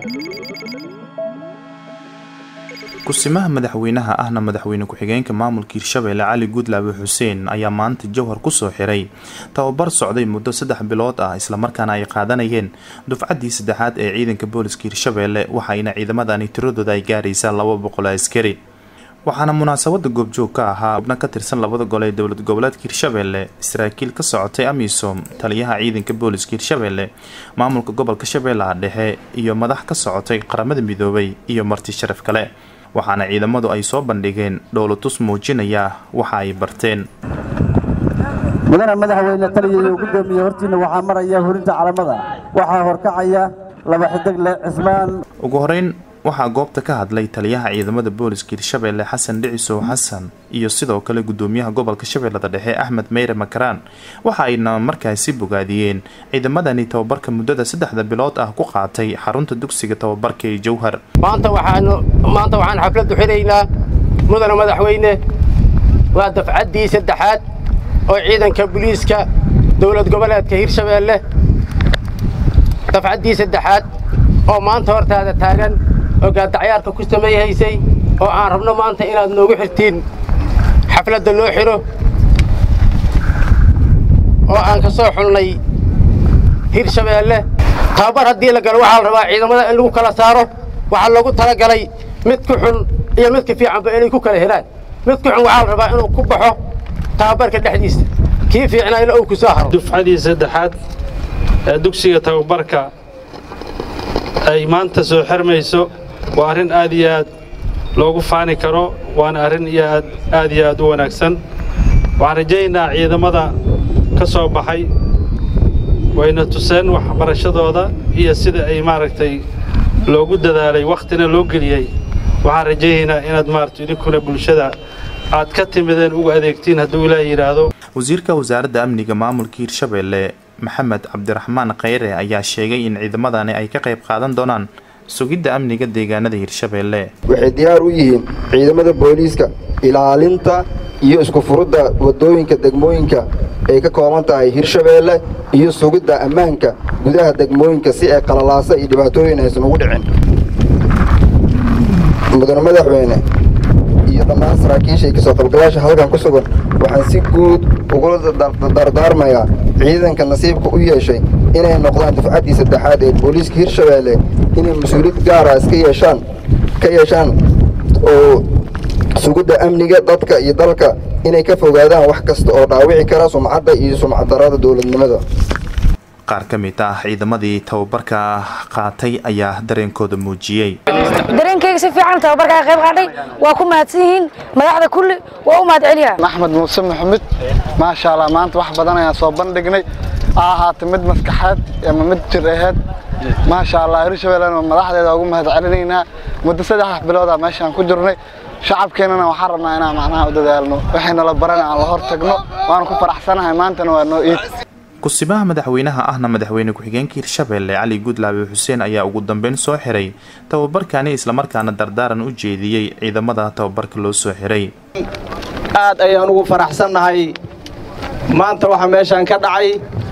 kusimaha madaxweynaha ahna madaxweyne ku-xigeenka maamulka hirshabelle cali guudlaabe xuseen ayaa maanta jowhar kusoo xiray tababar socday muddo saddex bilood ah islamarkaana ay qaadanayeen dufcaddii saddexaad ee ciidanka booliska hirshabelle waxaayna ciidamadani tiradooda ay gaaraysaa laba boqol askari waxaana munaasabada goobjoog ka ahaa xubno ka tirsan labada gol ee dowlad goboleedka hirshabelle saraakiil ka socotay amisom taliyaha ciidanka booliska hirshabelle maamulka gobolka shabeellaha dhexe iyo madax ka socotay qaramada midoobay iyo marti sharaf kale waxaana ciidamadu ay soo bandhigeen dhowlatus muujinaya waxa ay barteen mudana madaxweyne taliya iyo gudoomiye hortiina waxaa maraya hurinta calamada waxaa horkacaya laba xidigle cismaan ugu horeyn waxaa goobta ka hadlay taliyaha ciidamada booliska hirshabelle xasan dhicisow xasan iyo sidoo kale gudoomiyaha gobolka shabeellada dhexe axmed meyre makaraan waxa ayna markaasi bogaadiyeen ciidamadani tababarka muddada saddexda bilood ah ku qaatay xarunta dugsiga tababarka ee jowhar maanta waxaanu maanta waxaan xafladdu xidhaynaa mudana madaxweyne waa dafcaddii saddexaad oo ciidanka booliiska dowlad goboleedka hirshabeelle dafcaddii saddexaad oo maanta hortaada taagan oo gaadacyaarka ku samayhaysay oo aan rabno maanta inaad noogu xirtiin xafladda loo xidho oo aan ka soo xulnay hirshabeelle tababar haddii la galo waxaa la rabaa ciidamada in lagu kala saaro waxaa loogu talagalay mid ku xun iyo midka fiicanba inay ku kala helaan mid ku xun waxaa la rabaa inuu ku baxo tababarka dhexdiisa kii fiicnayna uu ku soo haro dufcadii saddexaad ee dugsiga tababarka ay maanta soo xirmayso waa arrin aad iyo aad loogu faani karo waana arrin iyo aad aad iyo aad u wanaagsan waxaan rajaynaynaa ciidamada ka soo baxay wayna tuseen waxbarashadooda iyo sida ay maaragtay loogu dadaalay wakhtina loo geliyey waxaan rajaynaynaa inaad maaragta idinkuna bulshada aad ka timideen ugu adeegtiin hadduu ilaah yidhaahdo wasiirka wasaaradda amniga maamulka hirshabelle maxamed cabdiraxmaan khayre ayaa sheegay in ciidamadani ay ka qayb qaadan doonaan sugidda amniga deegaanada hirshabelle waxay diyaar u yihiin ciidamada booliiska ilaalinta iyo isku furudda waddooyinka degmooyinka ay ka kooban tahay hirshabeelle iyo sugidda ammaanka gudaha degmooyinka si ay qalalaasa iyo dhibaatooyin aysan ugu dhicin mudane madaxweyne iyo dhammaan saraakiisha kasoo qaybgalaasha halkan ku sugan waxaan si guud ugula dardaarmayaa ciidanka nasiibka u yeeshay inay noqdaan dufcaddii saddexaad ee booliiska hirshabeelle inay mas-uuliyad gaara iska yeeshaan ka yeeshaan oo sugidda amniga dadka iyo dalka inay ka fogaadaan wax kasta oo dhaawici kara sumcadda iyo sumcaddarrada dowladnimada qaar ka mid ah ciidamadii tababarka qaatay ayaa dareenkooda muujiyey dareenkayga si fiican tababarkaa qayb qaadhay waa ku mahadsan yihiin madaxda kulli waa u mahad celiyaa axmed muuse maxamed maasha allah maanta wax badan ayaan soo bandhignay ha ahaata mid maskaxeed ama mid jir aheed maasha allah hirshabellena madaxdeeda ugu mahad celinaynaa muddo saddex biloodaa meeshaan ku jirnay shacabkeennana waxaan rabnaa inaan macnaha u dadaalno waxaynala baran aan la hor tagno waanu ku faraxsanahay maantana waa noo iid kusimaha madaxweynaha ahna madaxweyne ku-xigeenka hirshabelle cali guudlaabe xuseen ayaa ugu dambeyn soo xiray tababarkani islamarkaana dardaaran u jeediyey ciidamada tababarka loo soo xiray aad ayaan ugu faraxsannahay maanta waxaa meeshaan ka dhacay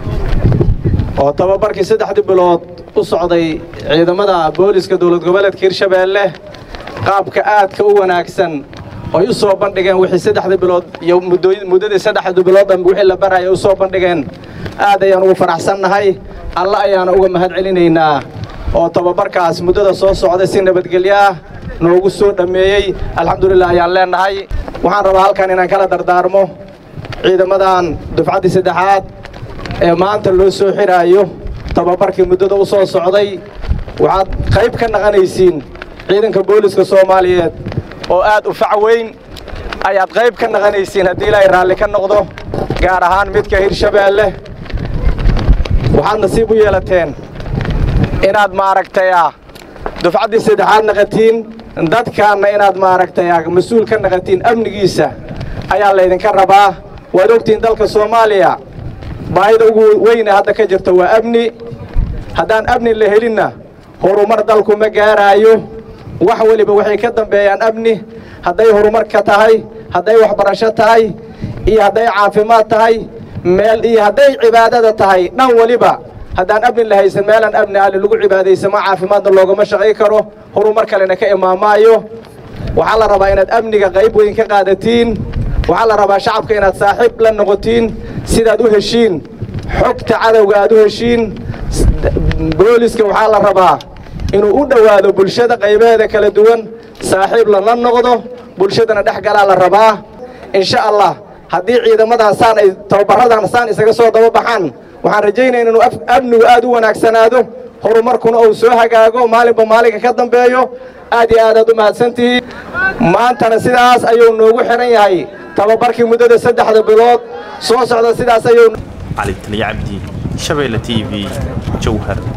oo tababarkii saddexdii bilood u socday ciidamada booliska dowlad goboleedka hirshabeelle qaabka aadka u wanaagsan ay u soo bandhigeen wixii saddexdii bilood iyo muddadii saddexdii bilood dhanba wixii la baraya u soo bandhigeen aad ayaan ugu faraxsannahay alla ayaana uga mahad celinaynaa oo tababarkaas muddada soo socday si nabadgelyo ah noogu soo dhammeeyey alxamdulilah ayaan leennahay waxaan rabaa halkan inaan kala dardaarmo ciidamadan dufcaddii saddexaad ee maanta loo soo xidhaayo tababarkii muddada u soo socday waxaad qayb ka naqanaysiin ciidanka booliska soomaaliyeed oo aad u fac weyn ayaad qayb ka naqanaysiin haddii ilaahay raalli ka noqdo gaar ahaan midka hirshabeelle waxaad nasiib u yeelateen inaad maaragtaya dufcaddii saddexaad naqatiin dadkaanna inaad maaragtaya mas-uul ka naqatiin amnigiisa ayaa laydinka rabaa waad ogtihiin dalka soomaaliya baahida ugu weyne hadda ka jirta waa amni haddaan amni la helinna horumar dalku ma gaaraayo wax weliba waxay ka dambeeyaan amni hadday horumarka tahay hadday waxbarasho tahay iyo hadday caafimaad tahay meel iyo hadday cibaadada tahay dhan weliba haddaan amni la haysan meelaan amni ali lagu cibaadaysamo caafimaadna loogama shaqay karo horumar kalena ka imaamaayo waxaa la rabaa inaad amniga qayb weyn ka qaadatiin waxaa la rabaa shacabka inaad saaxiib la noqotiin sidaad u heshiin xogta cadowga aad u heshiin booliska waxaa la rabaa inuu u dhowaado bulshada qaybaheeda kala duwan saaxiib lala noqdo bulshadana dhex galaa la rabaa insha allah haddii ciidamadan saan ay tababaradan saan isaga soo daba baxaan waxaan rajaynaya inuu amnigu aad u wanaagsanaado horumarkuna uu soo hagaago maalinba maalinka ka dambeeyo aad iyo aad aad u mahadsantihiin maantana sidaas ayuu noogu xihan yahay tababarkii muddada saddexda bilood soo socda sidaas ayuu cali taliya cabdi shabeelle t v jowhar